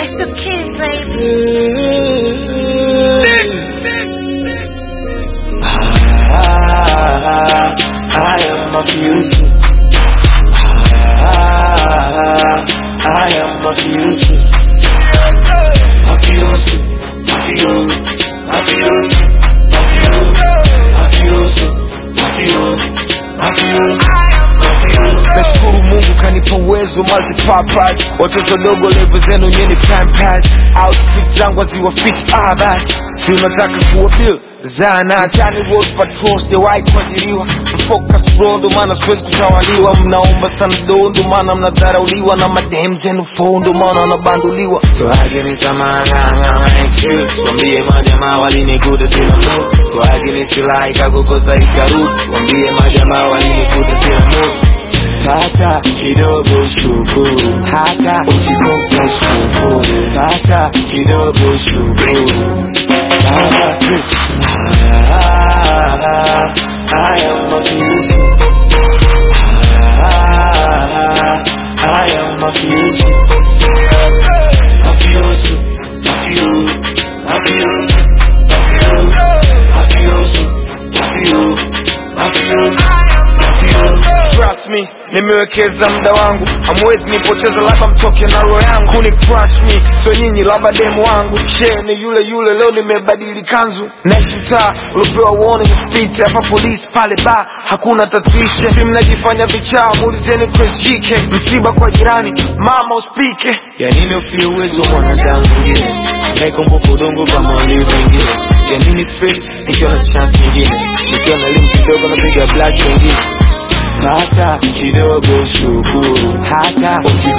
It's the kids, baby. Ah, I am mafioso. Ah, I am mafioso. Mafioso, mafioso, mafioso, mafioso, mafioso, mafioso, mafioso. nashukuru mungu kanipa uwezo multipurpose watoto dogo levo zenu nyeni pampas outfit zangu haziwa fit ah basi si unataka kuwa bill zanatani road patrol sijawahi kuajiriwa focus bro ndo maana siwezi kutawaliwa mnaomba sana do ndo maana mnadharauliwa na madem zenu fo ndo maana wanabanduliwa Swagini samana na excuse Wambie majamaa walinikuta sina mood Swagini silaika kukosa ikarudi Wambie majamaa walinikuta sina mood Pata kidogo shukuru Hata ukikosa shukuru Pata kidogo shukuru Baba Ah, I am mafioso Ah, I am mafioso Mafioso, mafioso, mafioso, mafioso, mafioso, mafioso, mafioso. trust me nimewekeza muda wangu hamwezi nipoteza labda mtoke na roho yangu kuni crush me so nyinyi labda demu wangu share ni yule yule leo nimebadili kanzu naishi mtaa uliopewa warning speed hapa polisi pale ba hakuna tatuishe si mnajifanya vichaa muulizeni Chris JK msiba kwa jirani mama uspike Ya nini ufie uwezo wa mwanadamu mwingine anayekumbuka udongo kama walio wengine ya nini fake nikiwa na chance nyingine nikiwa na elimu kidogo napiga blast wengine pata kidogo shukuru hata ukikosa